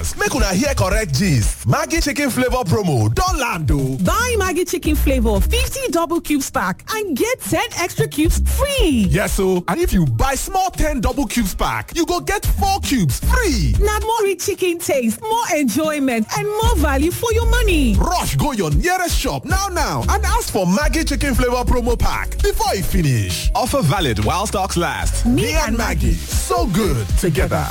Shoppers, make una hear correct gist. Maggie chicken flavor promo don land o. Buy Maggie chicken flavor 50 double cubes pack and get 10 extra cubes free. Yes o, and if you buy small 10 double cubes pack, you go get 4 cubes free. Na more rich chicken taste, more enjoyment and more value for your money. Rush go your nearest shop now now and ask for Maggie chicken flavor promo pack before e finish. Offer valid while stocks last. Me and Maggie, so good together.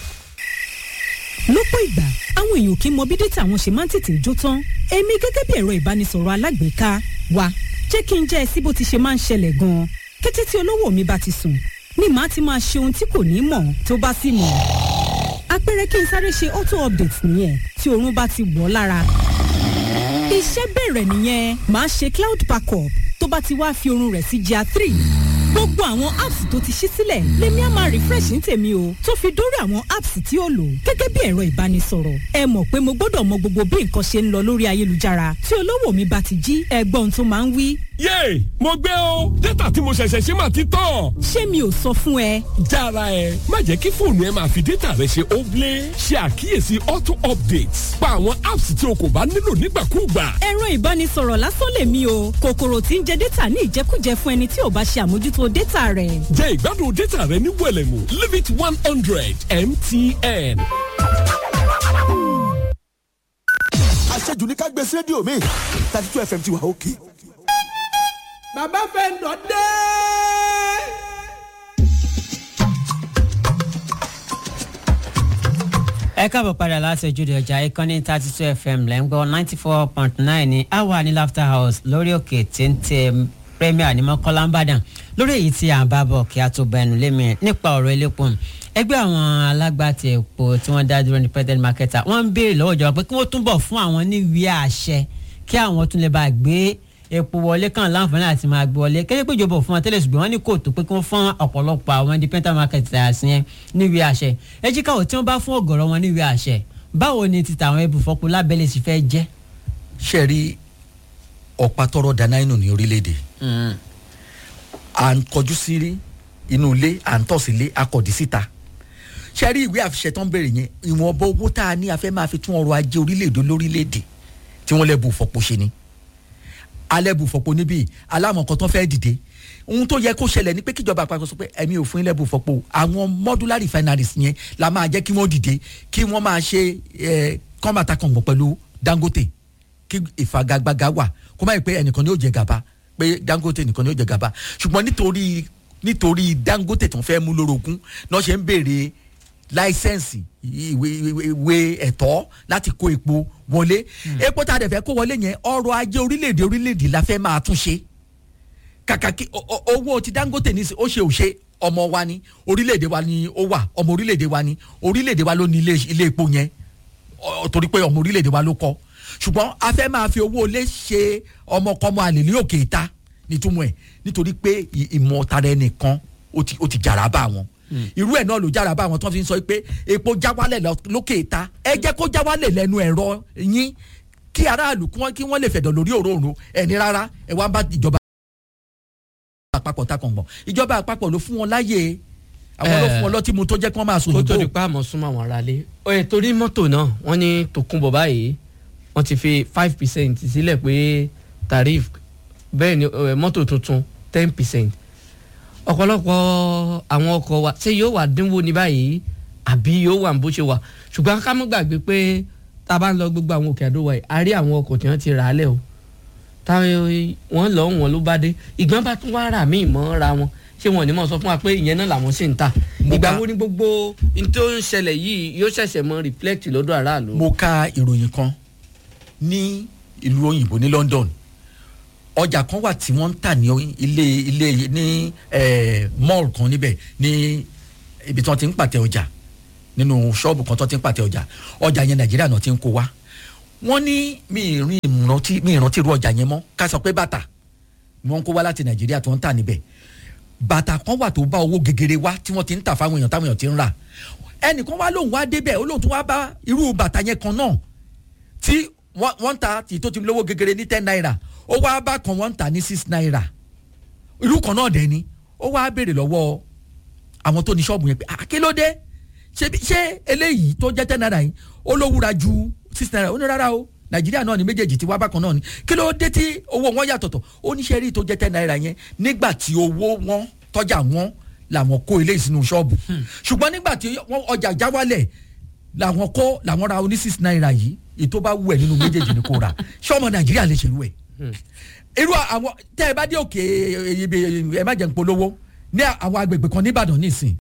lọ́pọ̀ ìgbà àwọn èèyàn kì í mọ bí dátà wọn ṣe máa ń tètè jó tán èmi gẹ́gẹ́ bí ẹ̀rọ ìbánisọ̀rọ̀ alágbèéká wa jẹ́ kí n jẹ́ ẹ sí bó ti ṣe máa ń ṣẹlẹ̀ gan-an kété tí olówó mi bá ti sùn ni màá ti máa ṣe ohun tí kò ní mọ̀ tó bá sì mọ̀ àpẹẹrẹ kí n sáré ṣe auto update nìyẹn tí oorun bá ti wọ̀ lára iṣẹ́ bẹ̀rẹ̀ nìyẹn màá ṣe cloud backup tó bá ti wá fi oorun rẹ̀ sí gr three gbogbo àwọn apps tó ti ṣí sílẹ̀ lèmi á máa refresh ní tèmi o tó fi dórí àwọn apps tí ó lò gẹ́gẹ́ bí ẹ̀rọ ìbánisọ̀rọ̀ ẹ mọ̀ pé mo gbọ́dọ̀ mọ gbogbo bí nǹkan ṣe ń lọ lórí ayélujára tí olówó mi bá ti jí ẹgbọ́n tó máa ń wí. yéè mo gbé o dátà tí mo ṣẹ̀ṣẹ̀ ṣe máa ti tán. ṣé mi ò sọ fún ẹ. jára ẹ má jẹ́ kí fóònù ẹ máa fi dátà rẹ ṣe óblé ṣe àkíyèsí auto updates pa àwọn apps tí o kò bá nílò nígbàkúùgbà. ẹ̀rọ ìbánisọ̀rọ̀ lásán lèmi o kòkòrò tí ń jẹ dátà ní ìjẹkújẹ fún ẹni tí ò bá ṣe àmójútó dátà rẹ̀. jẹ́ ìgbádùn dátà rẹ ní wẹ̀lẹ̀mú limit one hundred mtn. àṣejù ní ká gbé sí rédíò mi thirty two fm ti wà òkè. bàbá fẹ́ ń dọ̀ dé. ẹ káàbọ̀ padà láti ojúde ọjà ìkànnì thirty two fm lẹ́ ń gbọ́ ninety four point nine ní awa ní laughter house lórí òkè téńté premier ní mọ́kànlá ńbàdàn lórí èyí tí à ń bá bọ̀ kí a tó bẹnu lémi nípa ọ̀rọ̀ elépo ẹgbẹ́ àwọn alágbàtà epo tí wọ́n dá dúró ní president marketer wọ́n ń béèrè lọ́wọ́ ìjọba pé kí wọ́n túbọ̀ fún àwọn níwèé àṣẹ kí àwọn tún lè bá gbé epo wọlé kan láǹfààní àti máa gbé wọlé kéde pé ìjọba òfin wọn tẹ́lẹ̀ ṣùgbọ́n wọ́n ní kò tó pé kí wọ́n fún ọ̀pọ̀lọpọ̀ àwọn independent marketers yẹn níwèé àṣẹ ẹ jí káwọ́ tí wọ́n bá fún ọ̀gọ̀rọ̀ wọn níwèé àṣẹ báwo ni ti tàwọn ibùfọ́pọ̀ lábẹ́lẹ̀ sì fẹ́ jẹ́. ṣe rí ọ̀pá tọrọ dáná inú ní orílẹ̀-èdè à ń kọjú sí inú ilé à ń tọ̀ sí ilé akọ̀dí síta ṣe rí ìwé àfiṣẹ́ tó ń bèrè yẹn ìwọ̀nba owó tá a ní a fẹ́ máa fi tún ọrọ̀ ajé orílẹ̀-èdè lórílẹ̀-èdè tí wọ́n lẹ́bù fọ̀pọ̀ ṣe ni alẹ́bù fọ̀pọ̀ níbí alámọ̀kan tó fẹ́ dìde ohun tó yẹ kó ṣẹlẹ̀ ni pé kíjọba àpapọ̀ sọ pé ẹ̀mí ò fún ilẹ̀bù fọ̀pọ̀ àwọn modular refineries yẹn la máa jẹ́ kí wọ́n dìde kí wọ́n máa ṣe kọ́màtà kọ̀ǹgọ̀ pẹ̀lú dangote kí ìfagagbága wà kó má yẹ pé ẹnìkan ni yóò jẹ gàba pé dangote nìkan ni yóò jẹ gàba ṣùgbọ́n nítorí nítorí dangote tó ń fẹ́ mú lórogún náà ṣe ń béèrè láísẹ̀nsì ìwé ìwé ẹ̀tọ́ láti kó epo wọlé epo tá a dẹ̀ fẹ́ kó wọlé yẹn ọrọ̀ ajé orílẹ̀-èdè orílẹ̀-èdè la fẹ́ máa tún ṣe kàkà kí owó ti dangote ní ó ṣe ò ṣe ọmọ wa ni orílẹ̀-èdè wa ni ó wà ọmọ orílẹ̀-èdè wa ni orílẹ̀-èdè wa ló ní ilé epo yẹn torí pé ọmọ orílẹ̀-èdè wa ló kọ́ ṣùgbọ́n a fẹ́ máa fi owó lé ṣe ọmọkọ́mọ àlè ní òkè ìta nítumọ̀ ẹ̀ nítorí pé ìmọ̀ tara ẹnìkan ó ti jàrá bá wọn irú ẹ̀ náà ló jára bá àwọn tó fi ń sọ pé epo já wálẹ̀ lókè ìta ẹ jẹ́ kó já wálẹ̀ lẹ́nu ẹ̀rọ yín kí aráàlú kí wọ́n lè fẹ̀dọ̀ lórí òróǹro ẹni rárá ẹ wá bá ìjọba àpapọ̀ takàn gbọ̀n ìjọba àpapọ̀ ló fún wọn láyè àwọn ló fún wọn lọ́tí mu tó jẹ́ kí wọ́n máa sùn kó tó di pa àmọ́ súnmọ́ àwọn aráalé ẹ̀ torí mọ́tò náà wọ́n ní tòkunbọ̀ báyìí wọ́n ti fi five percent sílẹ̀ pé tarif bẹ́ẹ̀ ni mọ́tò tuntun ten percent ọ̀pọ̀lọpọ̀ àwọn ọkọ̀ wa ṣé yóò wà dínwó ní báyìí àbí yóò wà bó ṣe wà ṣùgbọ́n ká mọ́ gbàgbé pé tá a bá ń lọ gbogbo àwọn òkè àdó wa yìí a rí àwọn ọkọ̀ tí wọ́n ti rà á lẹ̀ o táwọn wọ́n lọ wọn ló bá dé ìgbọ́n bá tún wá rà míì mọ́ ra wọn ṣé wọn ò ní mọ̀ sọ fún wa pé ìyẹn náà làwọn sì ń ta ìgbà wo ni gbogbo n tó ń ṣẹlẹ̀ yìí yóò ṣẹ̀ṣẹ̀ mọ reflect lọ́dọ̀ aráàlú. mo ka ìròyìn kan ní ìlú òyìnbó ní London ọjà kan wà tí wọ́n ń tà ní ilé ilé ní mall kan níbẹ̀ ní ibi tí wọ́n ti ń pàtẹ ọjà nínú ṣọ́ọ̀bù kan tí wọ́n ti ń pàtẹ ọjà ọjà yẹn Nàìjíríà náà ti ń kó wá wọ́n ní mi ìrìn ìrántí mi ìrántí irú ọjà yẹn mọ́ ká sọ pé bàtà ni wọ́n ń kó wá láti Nàìjíríà tó ń tà níbẹ̀ bàtà kan wà tó bá owó gegere wá tí wọ́n ti ń tà fáwọn èèyàn táwọn èèyàn ti ń rà ẹnìkan wá lóun wá débẹ̀ ó lóun tún wá bá irú bàtà yẹn kan náà tí wọ́n ń ta tí tó ti lówó gegere ní ten naira ó wá bá kan wọ́n ń tà ní six naira irú kan náà dẹ̀ ni ó wá béèrè lọ́wọ́ àwọn tó ní ṣọ́ọ̀bù yẹn pé àkélódé ṣé ṣé eléyìí tó jẹ́ ten naira yìí ó ló wúra ju six naira ó ní rárá o nàìjíríà náà ni méjèèjì ti wá bákan náà ni kí ló dé tí owó wọn yàtọ̀tọ̀ ó ní sẹ́rí tó jẹ́ ten naira yẹn nígbà tí owó wọn tọ́jà wọn làwọn kó ilé ìsinú ṣọ́ọ̀bù ṣùgbọ́n nígbà tí wọ́n ọjà já wálẹ̀ làwọn kó làwọn ra oní six naira yìí ètò bá wù ẹ́ nínú méjèèjì ni kò rà ṣọ́ọ̀mọ nàìjíríà lè ṣèlú ẹ̀ irú àwọn tẹ́ ẹ bá dé òkè ẹ má jẹ́ ń polówó ní àwọn agbègbè kan nìbàdàn nísìn